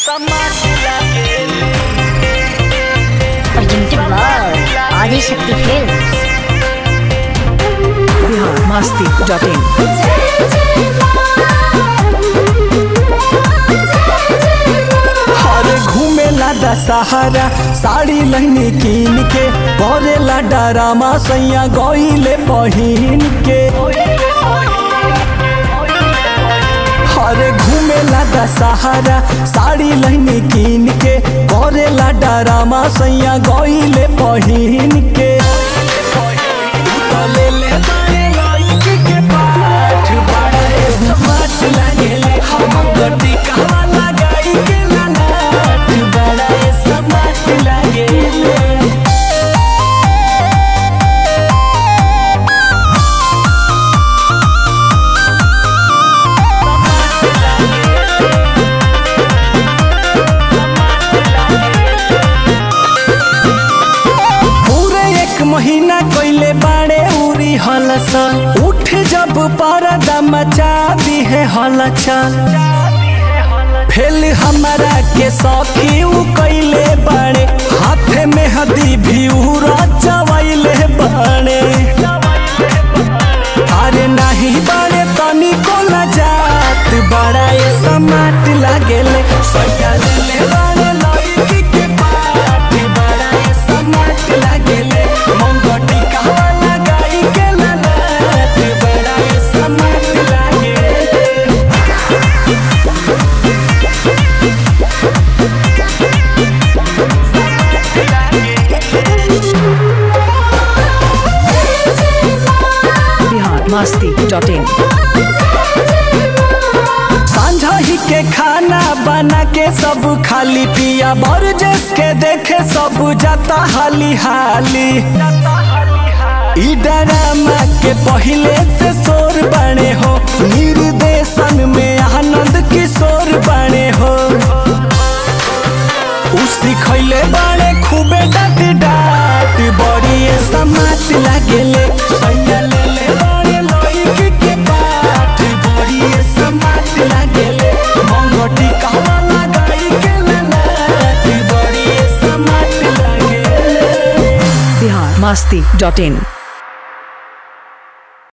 presented by Adi Shakti Films. Bihar Masti dot in अरे घूमेला दशहरा साड़ी लहनी कीन के करेला डरामा सैया गईले पहिन के अरे घूमेला दशहरा साड़ी लहनी कीन के करेला डरामा सैया गईले पहिन के ले ले बारे लड़की के पाठ बड़ा स्मार्ट लागेले हम गड्डी कहवा लगाई के लालाट बड़ा स्मार्ट लागेले पूरे एक महीना कोइले बाड़े उरी हलस उठ जब परदा मचा दी है हलचल फेल हमारा के सौखी उ कैले बाड़े हाथे में हदी भी उरा चवैले बाड़े अरे नहीं बाड़े तनी को जात बड़ा ये समाट लागेले सैया ले ले बाड़े लड़की के पाट बड़ा ये समाट लागेले मंगटी कहवा लगाई के लालाट बड़ा ये समाट लागेले बिहार मस्ती डॉट इन सांझा ही के खाना बना के सब खाली पिया बरजस के देखे सब जाता हाली हाली ई डरामा के पहले से शोर बने हो निर्देशन में आनंद किशोर बने हो उ सिखैले बाड़े खूबे डाट डाट बड़ी समाट लागेले सैया ले ले बाड़े लड़की के पाठ बड़ी समाट लागेले मंगटी कहवा लगाई के लालाट बड़ी समाट लागेले बिहार मस्ती डॉट इन